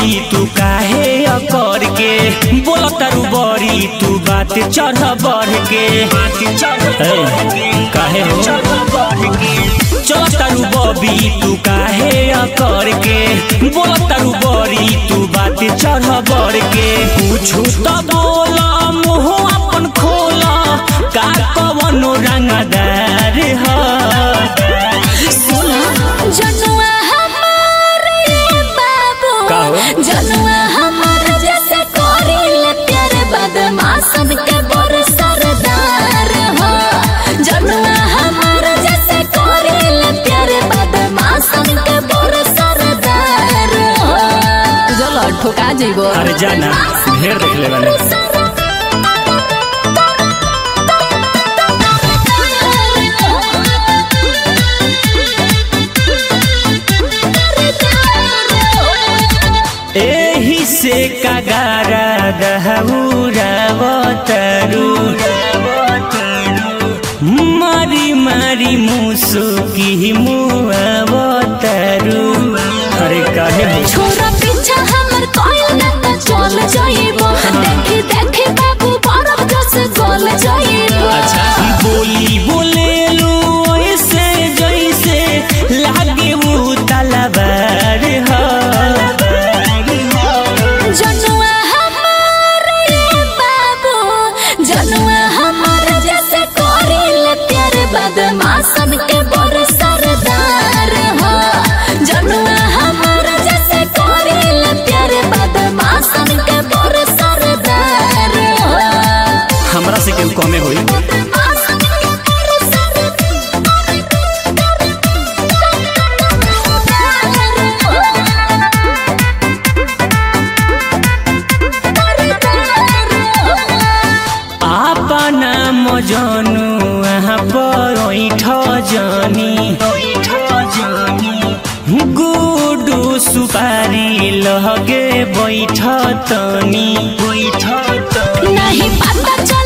बबी तू काहे अकर के बोल तारू बड़ी तू बात चढ़ बढ़ के ए, काहे हो चल तारू बबी तू काहे अकर के बोल तारू बड़ी तू बात चढ़ बढ़ के पूछू तो बोल मुँह अपन खोल का कवनो रंगदार है जनुआ हमार ये बाबू का हो? जनुआ हमार जैसे कोरिल प्यारे बदमाशन के बोर सरदार हो जनुआ हमार जैसे कोरिल प्यारे बदमाशन के बोर सरदार हो चलो ठोका जइबो अरे जाना ढेर देख ले बानी एही से कगारा दहूरा बतरू मारी मारी मुसुकी मुआ बतरू अरे काहे हो छोरा पीछा हमर कोयल न त चल जाइबो देखी देखी बाबू बरफ जस गल जाइबो अच्छा बोली बोले लो ऐसे जैसे लागे वो तलवार हो जनुआ हमार ये बाबू जनुआ हमार जैसे कोरिल प्यार बदमाशन के बोर सरदार हो जनुआ हमार जैसे कोरिल प्यार बदमाशन के बोर सरदार हो हमरा से केहू कमे होई आपना मजनू यहाँ पर ऐठ जानी गुडू सुपारी लगे बैठ तनी बैठ तनी नहीं पता चल